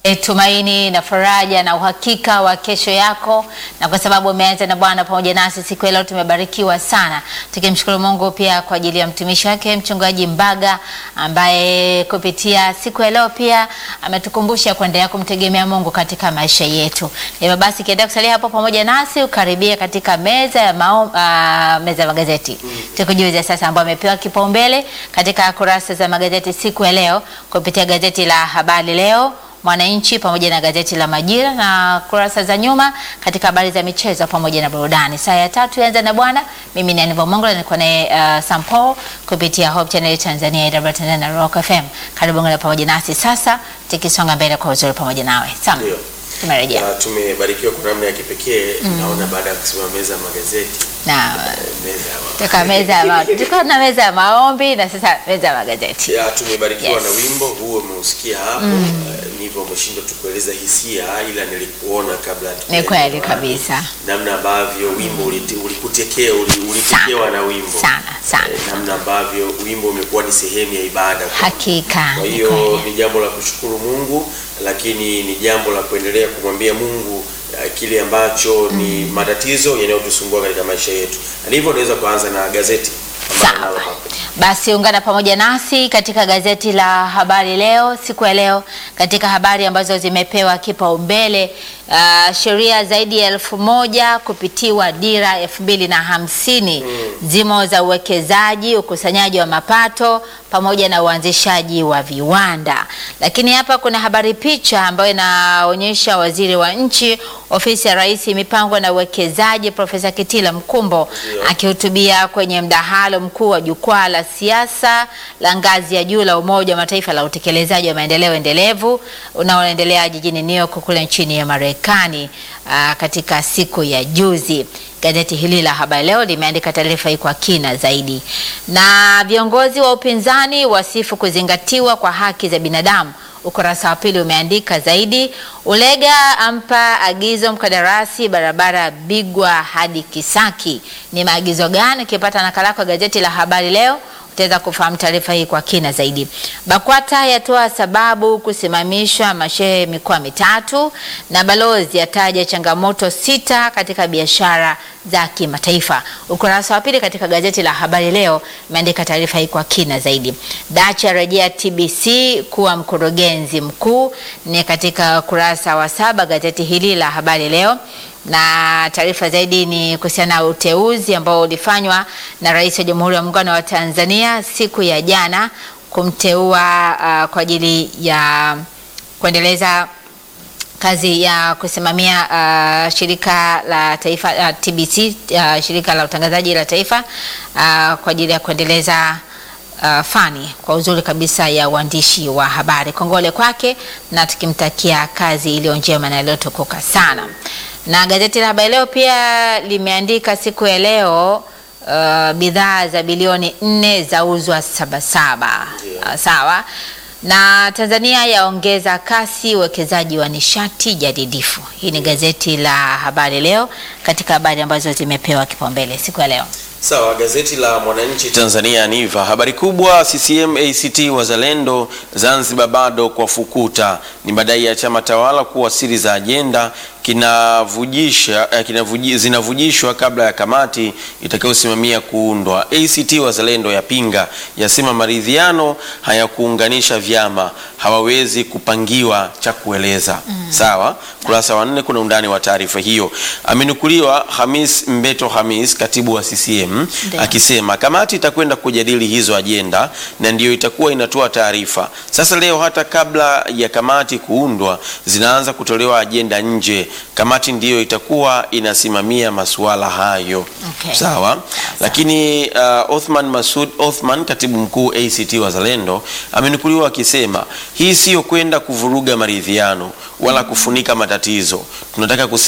E, tumaini na faraja na uhakika wa kesho yako, na kwa sababu umeanza na Bwana pamoja nasi siku ya leo, tumebarikiwa sana, tukimshukuru Mungu pia kwa ajili ya mtumishi wake mchungaji Mbaga ambaye kupitia siku ya leo pia ametukumbusha kuendelea kumtegemea Mungu katika maisha yetu. Hivyo basi kiendelea kusalia hapo pamoja nasi, ukaribia katika meza ya mao, uh, meza ya magazeti tukujuze sasa, ambao amepewa kipaumbele katika kurasa za magazeti siku ya leo kupitia gazeti la Habari Leo Mwananchi pamoja na gazeti la Majira na kurasa za nyuma katika habari za michezo pamoja na burudani. Saa ya tatu yanza na bwana, mimi ni Aniva Mongola, niko naye uh, Sampo kupitia Hope Channel Tanzania, AWR Tanzania na Rock FM. Karibu ngana pamoja nasi sasa, tukisonga mbele kwa uzuri pamoja nawe. Sam, Ndio. tumerejea Na tumebarikiwa kwa namna ya kipekee naona baada ya kusimama meza ya magazeti na eh, meza ya toka meza ya ma- tulikuwa na meza ya maombi na sasa meza ya magazeti. ya tumebarikiwa Yes. na wimbo huo umeusikia hapo eh, nivyo umeshindwa tu kueleza hisia ila nilikuona kabla Ni hatujaenda kweli wapi. kabisa, namna ambavyo wimbo uliti- ulikutekea uli- ulitekewa na wimbo sana sana, Eh, namna ambavyo wimbo umekuwa ni sehemu ya ibada kwa hakika Kwa ni hiyo kweli. ni jambo la kushukuru Mungu, lakini ni jambo la kuendelea kumwambia Mungu uh, kile ambacho ni matatizo yanayotusumbua katika maisha yetu. Na hivyo unaweza kuanza na gazeti ambalo Sawa. nalo hapa. Basi ungana pamoja nasi katika gazeti la Habari Leo siku ya leo, katika habari ambazo zimepewa kipaumbele. Uh, sheria zaidi ya elfu moja kupitiwa dira elfu mbili na hamsini zimo za uwekezaji, ukusanyaji wa mapato pamoja na uanzishaji wa viwanda. Lakini hapa kuna habari picha ambayo inaonyesha waziri wa nchi ofisi ya Rais mipango na uwekezaji Profesa Kitila Mkumbo Ndio. akihutubia kwenye mdahalo mkuu wa jukwaa la siasa la ngazi ya juu la Umoja wa Mataifa la utekelezaji wa maendeleo endelevu unaoendelea jijini New York kule nchini ya Marekani ah, katika siku ya juzi. Gazeti hili la Habari Leo limeandika taarifa hii kwa kina zaidi, na viongozi wa upinzani wasifu kuzingatiwa kwa haki za binadamu. Ukurasa wa pili umeandika zaidi. Ulega ampa agizo mkandarasi barabara Bigwa hadi Kisaki. Ni maagizo gani? Ukipata nakala yako ya gazeti la Habari Leo utaweza kufahamu taarifa hii kwa kina zaidi. BAKWATA yatoa sababu kusimamishwa mashehe mikoa mitatu, na balozi ataja changamoto sita katika biashara za kimataifa. Ukurasa wa pili katika gazeti la Habari Leo imeandika taarifa hii kwa kina zaidi. Dacha rejea TBC kuwa mkurugenzi mkuu, ni katika ukurasa wa saba gazeti hili la Habari Leo na taarifa zaidi ni kuhusiana na uteuzi ambao ulifanywa na Rais wa Jamhuri ya Muungano wa Tanzania siku ya jana kumteua uh, kwa ajili ya kuendeleza kazi ya kusimamia uh, shirika la taifa uh, TBC uh, shirika la utangazaji la taifa uh, kwa ajili ya kuendeleza uh, fani kwa uzuri kabisa ya uandishi wa habari. Kongole kwake na tukimtakia kazi iliyo njema na iliyotukuka sana. Na gazeti la Habari Leo pia limeandika siku ya leo uh, bidhaa za bilioni nne zauzwa Sabasaba. Ndio. Uh, sawa na Tanzania yaongeza kasi uwekezaji wa nishati jadidifu. Hii ni gazeti la Habari Leo katika habari ambazo zimepewa kipaumbele siku ya leo. Sawa, gazeti la Mwananchi Tanzania Niva, habari kubwa CCM ACT Wazalendo Zanzibar bado kwa fukuta, ni madai ya chama tawala kuwa siri za ajenda kinavujisha eh, kinavuji, zinavujishwa kabla ya kamati itakayosimamia kuundwa. ACT Wazalendo yapinga, yasema maridhiano hayakuunganisha vyama, hawawezi kupangiwa cha kueleza. Sawa, kurasa wa nne kuna undani wa taarifa hiyo. Amenukuliwa Hamis Mbeto Hamis, katibu wa CCM Ndio. akisema kamati itakwenda kujadili hizo ajenda na ndiyo itakuwa inatoa taarifa. Sasa leo hata kabla ya kamati kuundwa zinaanza kutolewa ajenda nje. Kamati ndiyo itakuwa inasimamia masuala hayo. Okay. Sawa. Lakini uh, Othman Masud Othman, katibu mkuu ACT Wazalendo, amenukuliwa akisema hii siyo kwenda kuvuruga maridhiano wala kufunika matatizo. Tunataka kus